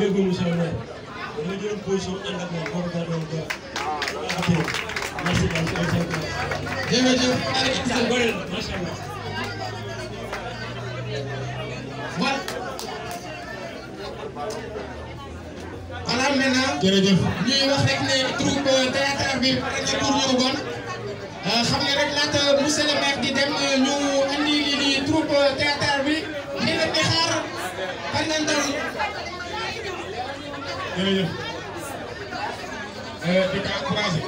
déggoo monsieur le maire da nga jëloon position ànd ak moom boobu daa doon gën a affaire merci beaucoup. jërëjëf Alex sa Tissé gore la macha allah. voilà voilà maintenant jërëjëf ñuy wax rek ne troupe théâtre bi pare na pour ñëw bon xam nga rek laata monsieur le maire di dem ñu andi lii di troupe théâtre bi ñu leen di xaar par ngeen dal jërëjëf di ko encouragé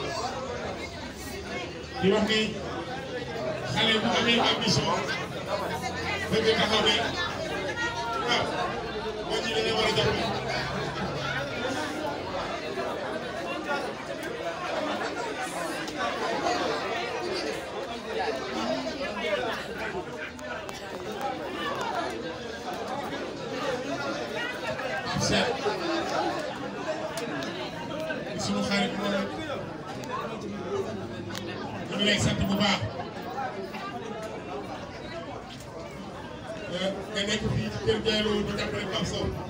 di wax ni xale bu amee ambition bëgg taxaw ne waaw moo ci dañu war a jàppale seet sunu xarit moom ñu ngi lay sant bu baax nga nekk fii ci kër Diallo di jàppale Pape Sow